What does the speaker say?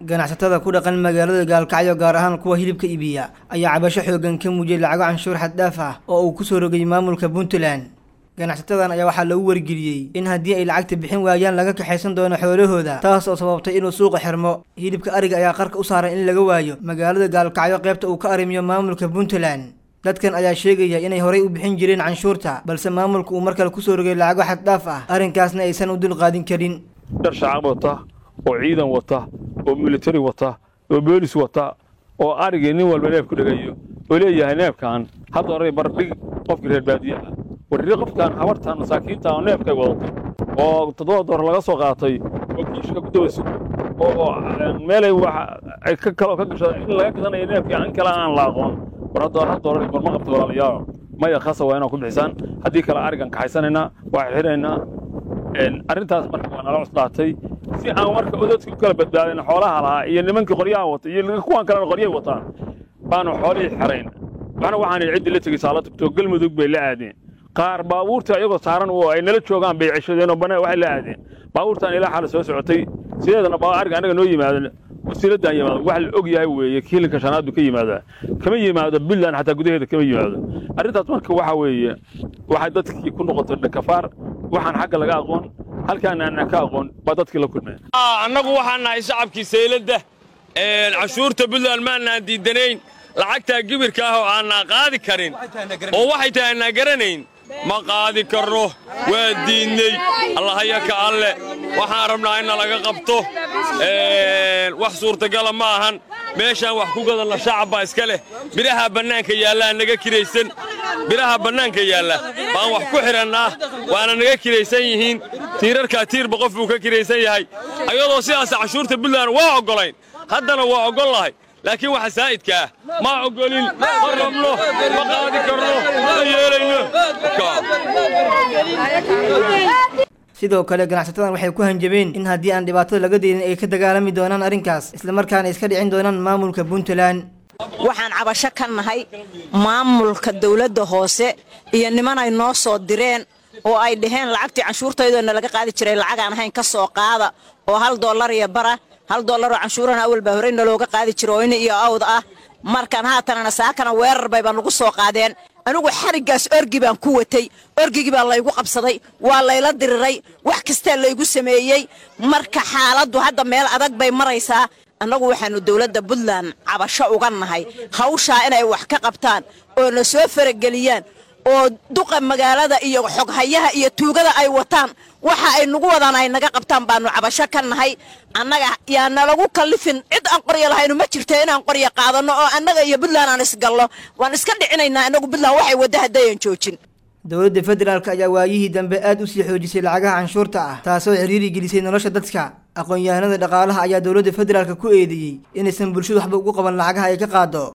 ganacsatada ku dhaqan magaalada gaalkacyo gaar ahaan kuwa hilibka iibiya ayaa cabasho xoogan ka muujiyay lacago canshuur xaddhaaf ah oo uu kusoo rogay maamulka puntland ganacsatadan ayaa waxaa lagu wargeliyey in haddii ay lacagta bixin waayaan laga kaxaysan doono xoolahooda taas oo sababtay inuu suuqa xirmo hilibka ariga ayaa qarka u saaran in laga waayo magaalada gaalkacyo qaybta uu ka arrimiyo maamulka puntland dadkan ayaa sheegaya inay horay u bixin jireen canshuurta balse maamulka uu mar kale kusoo rogay lacago xaddhaaf ah arrinkaasna aysan u dulqaadin karin dhar shacab wata oo ciidan wata oo militari wata oo boolis wata oo arigii nin walba neef ku dhegayo oo leeyahay neefkan hadda horay bardhig qofkii reer baadiyaha warri qofkan habartan masaakiinta oo neefkay wadato oo toddoba door laga soo qaatay oo kiishka ku daba sugo oo meelay wax ay ka kaloo ka gashada in laga gadanayo neefkii an kale aan la aqoon war hadda hadda horay barma qabta walaalayaal maya khasa waa inaan ku bixisaan haddii kale arigan kaxaysanaynaa waa xirxiraynaa arrintaas marka waa nala cusdaatay si aan marka odadka u kala badbaadin xoolaha lahaa iyo nimankii qoryaha wata iyo kuwan kalena qoryay wataan baanu xoolihii xirayn waxna waxaanay ciddii la tegey saala tagto galmudug bay la aadeen qaar baabuurta ayagoo saaran oo ay nala joogaan bay ceshadeen oo banaan waxay la aadeen baabuurtan ilaa xala soo socotay sideedana ariga annaga noo yimaado wasiiladdan yimaado wax la og yahay weeye kiilinka shanaadu ka yimaadaa kama yimaado bilan xataa gudaheeda kama yimaado arrintaas marka waxa weeye waxay dadkii ku noqotay dhakafaar waxaan xagga laga aqoon halkaan aan ka aqoon baa dadkii la kulmeen annagu waxaan nahay shacabkii sayladda cashuurta puntland maannaan diidanayn lacagtaa gibirka ah oo aannaa qaadi karin oo waxay tahay annaa garanayn ma qaadi karno waa diidney allahaya ka alle waxaan rabnaa inna laga qabto wax suurtagala ma ahan meeshaan wax ku gadanna shacab baa iska leh biraha bannaanka yaallaa naga kiraysan biraha bannaanka yaalla baan wax ku xidhannaa waana naga kiraysan yihiin tiirarkaa tiirba qof buu ka kiraysan yahay ayadoo sidaas cashuurta puntland waa oggolayn haddana waa oggol lahay laakiin waxa saa'idka ah ma oggolin ma rabno ma qaadi karno ma yeelayno sidoo kale ganacsatadan waxay ku hanjabeen in haddii aan dhibaatada laga deelin ay ka dagaalami doonaan arrinkaas islamarkaana iska dhicin doonaan maamulka puntland waxaan cabasho ka nahay maamulka dawladda hoose iyo nimanay noo soo direen oo ay dhaheen lacagtii canshuurtaydoona laga qaadi jiray lacagaan ahayn ka soo qaada oo hal dollar iyo bara hal dollaroo canshuurana awal baa horeyna looga qaadi jiro oo ini iyo awd ah markaan haatanana saakana weerar bayba nagu soo qaadeen anigu xariggaas orgi baan ku watay orgigii baa laygu qabsaday waa layla diriray wax kastaa laygu sameeyey marka xaaladdu hadda meel adag bay maraysaa annagu waxaannu dawladda puntland cabasho uga nahay hawshaa inay wax ka qabtaan oo na soo farageliyaan oo duqa magaalada iyo xoghayaha iyo tuugada ay wataan waxa ay nagu wadaan ay naga qabtaan baanu cabasho ka nahay annaga yaa nalagu kallifin cid aan qoryo lahaynu ma jirto inaan qoryo qaadanno oo annaga iyo puntland aan isgallo waan iska dhicinaynaa innagu puntland waxay wadda haddayan joojin dowladda federaalk ayaa waayihii dambe aad u sii xoojisay lacagaha canshuurta ah taasoo ciriiri gelisay nolosha dadka aqoon-yahanada dhaqaalaha ayaa dowladda federaalk ku eedeeyey inaysan bulshadu waxba ugu qaban lacagaha ay ka qaado